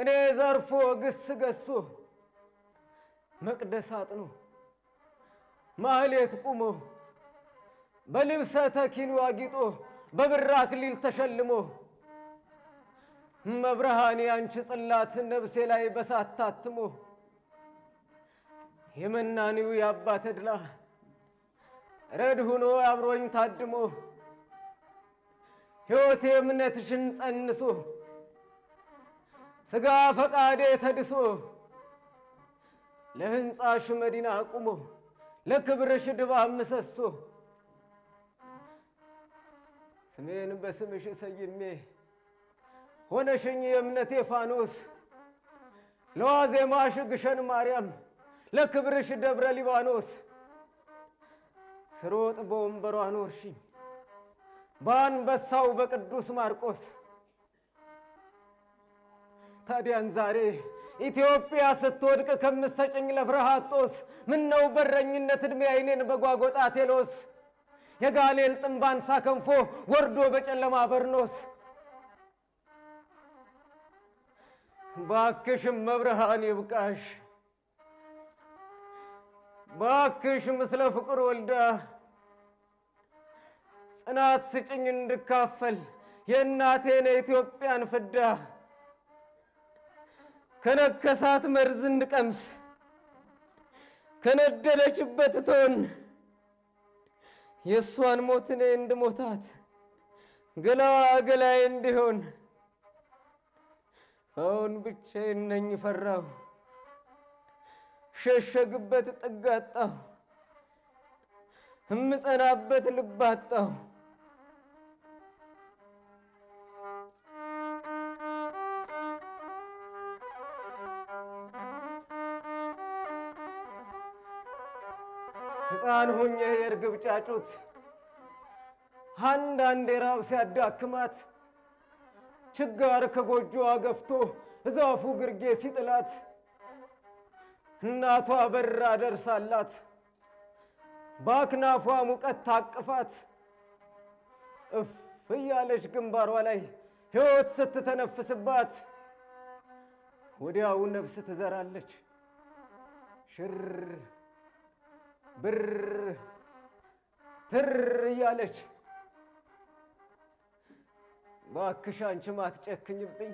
ቅኔ ዘርፎ ግስ ገሶ መቅደስ አጥኖ ማህሌት ቁሞ በልብሰ ተኪኑ አጊጦ በብር አክሊል ተሸልሞ መብርሃን ያንቺ ጽላት ነፍሴ ላይ በሳት ታትሞ የመናኒው የአባ ተድላ ረድ ሁኖ አብሮኝ ታድሞ ሕይወቴ እምነትሽን ጸንሶ ሥጋ ፈቃዴ ተድሶ ለሕንፃሽ መዲና ቁሞ ለክብርሽ ድባብ ምሰሶ ስሜን በስምሽ ሰይሜ ሆነሽኝ የእምነቴ ፋኖስ ለዋዜማሽ ግሸን ማርያም ለክብርሽ ደብረ ሊባኖስ ስሮጥ በወንበሯ ኖርሽኝ በአንበሳው በቅዱስ ማርቆስ ታዲያን ዛሬ ኢትዮጵያ ስትወድቅ ከምሰጭኝ ለፍርሃት ጦስ ምነው በረኝነት ዕድሜ አይኔን በጓጎጣ ቴሎስ የጋሌል ጥንባንሳ ከንፎ ወርዶ በጨለማ በርኖስ ባክሽም መብርሃን ይብቃሽ ባክሽ ምስለ ፍቅር ወልዳ ጽናት ስጭኝ እንድካፈል የእናቴን የኢትዮጵያን ፍዳ ከነከሳት መርዝ እንድቀምስ ከነደደችበት እቶን የእሷን ሞት እኔ እንድሞታት ገላዋ ገላዬ እንዲሆን አሁን ብቻዬን ነኝ ፈራሁ ሸሸግበት ጥግ አጣሁ እምጸናበት ልብ አጣሁ ሕፃን ሁኜ የእርግብ ጫጩት አንዳንዴ ራብ ሲያዳክማት ችጋር ከጎጆዋ ገፍቶ እዛፉ ግርጌ ሲጥላት እናቷ በራ ደርሳላት በአክናፏ ሙቀት ታቅፋት እፍ እያለች ግንባሯ ላይ ሕይወት ስትተነፍስባት ወዲያው ነፍስ ትዘራለች ሽር ብር ትር እያለች ባክሽ አንቺም አትጨክኝብኝ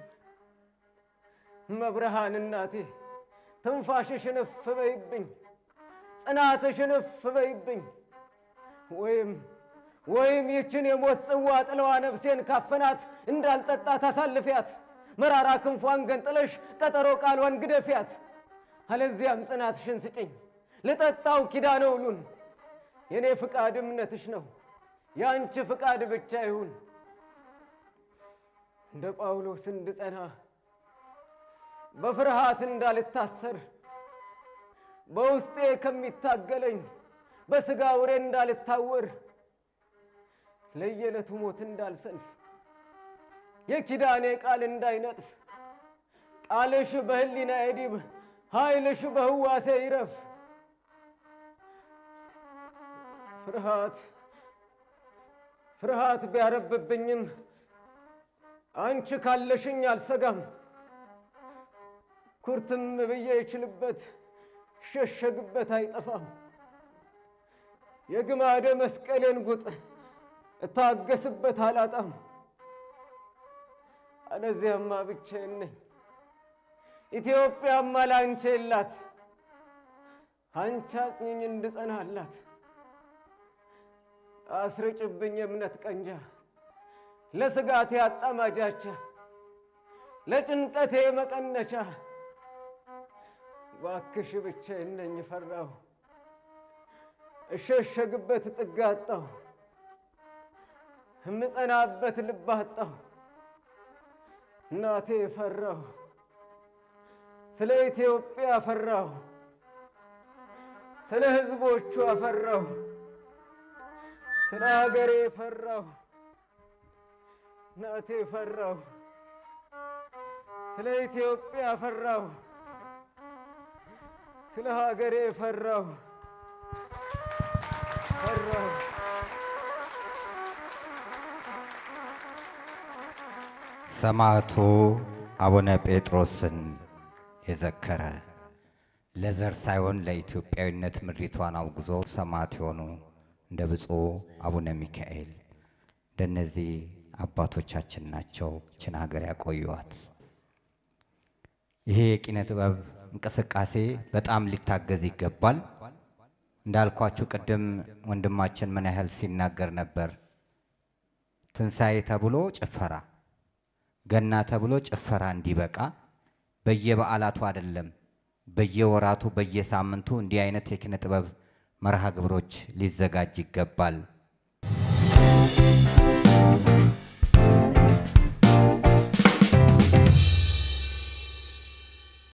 መብርሃን እናቴ ትንፋሽሽን እፍ በይብኝ ጽናትሽን እፍ በይብኝ ወይም ወይም ይችን የሞት ጽዋ ጥለዋ ነፍሴን ካፈናት እንዳልጠጣት አሳልፊያት መራራ ክንፏን ገንጥለሽ ቀጠሮ ቃሏን ግደፊያት አለዚያም ጽናትሽን ስጭኝ ልጠጣው ኪዳነ ውሉን የእኔ ፍቃድ እምነትሽ ነው የአንቺ ፍቃድ ብቻ ይሁን እንደ ጳውሎስ እንድጸና በፍርሃት እንዳልታሰር በውስጤ ከሚታገለኝ በሥጋ ውሬ እንዳልታወር ለየዕለቱ ሞት እንዳልሰልፍ የኪዳኔ ቃል እንዳይነጥፍ ቃልሽ በሕሊና የዲብ ኃይልሽ በህዋሴ ይረፍ ፍርሃት ፍርሃት ቢያረብብኝም አንቺ ካለሽኝ አልሰጋም። ኩርትም ብዬ ይችልበት ሸሸግበት አይጠፋም። የግማደ መስቀሌን ጉጥ እታገስበት አላጣም። አለዚያማ ብቻዬን ነኝ። ኢትዮጵያማ ላንቺ የላት አንቺ አጽኚኝ እንድጸናላት አስርጭብኝ የእምነት ቀንጃ ለስጋቴ አጣማጃቻ ለጭንቀቴ መቀነቻ ባክሽ ብቻዬን ነኝ ፈራሁ እሸሸግበት ጥግ አጣሁ እምጸናበት ልብ አጣሁ እናቴ ፈራሁ ስለ ኢትዮጵያ ፈራሁ ስለ ሕዝቦቿ ፈራሁ ስለ ሀገሬ ፈራሁ እናቴ ፈራሁ ስለ ኢትዮጵያ ፈራሁ ስለ ሀገሬ ፈራሁ ፈራሁ ሰማዕቱ አቡነ ጴጥሮስን የዘከረ ለዘር ሳይሆን ለኢትዮጵያዊነት ምድሪቷን አውግዞ ሰማዕት የሆኑ እንደ ብፁዕ አቡነ ሚካኤል እንደነዚህ አባቶቻችን ናቸው ችን ሀገር ያቆዩዋት። ይሄ የኪነ ጥበብ እንቅስቃሴ በጣም ሊታገዝ ይገባል። እንዳልኳችሁ ቅድም ወንድማችን ምን ያህል ሲናገር ነበር። ትንሣኤ ተብሎ ጭፈራ፣ ገና ተብሎ ጭፈራ እንዲበቃ በየበዓላቱ አይደለም በየወራቱ በየሳምንቱ እንዲህ አይነት የኪነ ጥበብ መርሃ ግብሮች ሊዘጋጅ ይገባል።